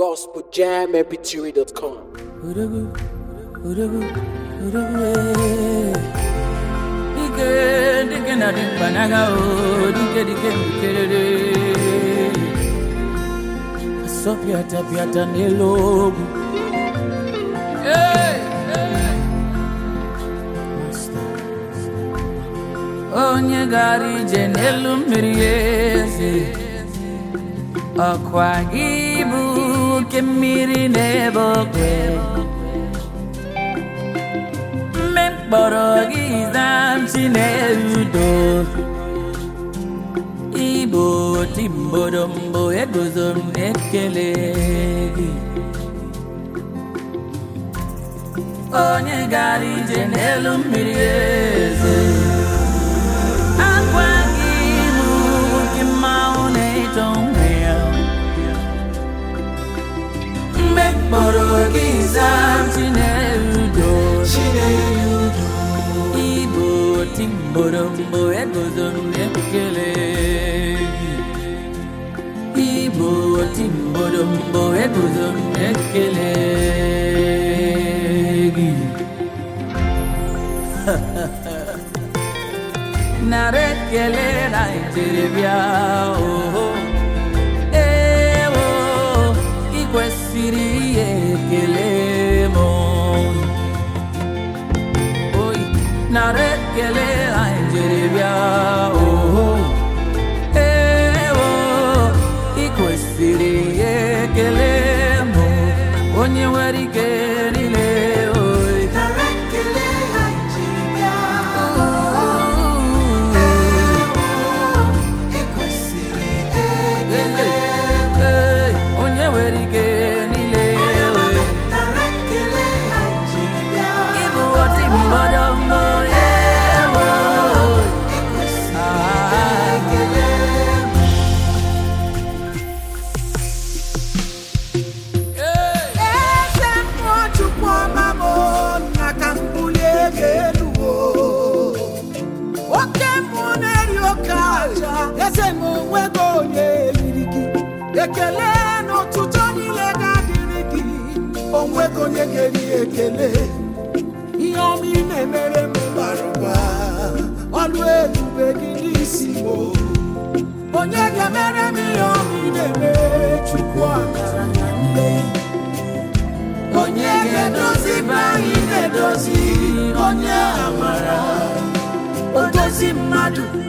gospeljammpg.com. Urugu, urugu, urugu, eh. Dike, dike na dimpanaga o, dike dike mkerere. Asopiata piata nelogu. Hey, hey. Master. Onye gara ije n'elu mmiri eze ọkwa gị bụ oke mmiri n'ebe okwe mme mkpọrọ gị zamchi na-erudo igbo timbodombo eguzo m na-ekele gị onye gara ije n'elu mmiri eze akwa gị bụ oke mmanwụ na-eto onwe ya mgbe mkpọrọ gị zam chinerudo igbo timborombo eguzo m ekele igbo timborombo eguzo m ekele gị nara ekele na njeribịa oho ewo ị kwesịrị ihe ekele m oyi nara ekele na njeribịa oho ewo ị kwesịrị ihe ekele m onye nwere ike niile oyi Ee, onye nwere ike niile oyi Ịbụ ọtị mgbọdọ mbọ ewo Eze mmụọ Chukwu ọma m nna ka m bulie gị elu o. Oke mmụọ na-eri oke aja eze m onwego onye eriri gị ekele n'ụtụtụ niile ga-adịrị gị onwego onye ga-eri ekele ihe ọma ị na-emere m bara ụba ọlụ ebube gị n'isi m o. onye ga-emere m ihe ọma ị na-emere Chukwu akara na nne onye ga-edozi be anyị na-edozi onye amara o dozi mmadụ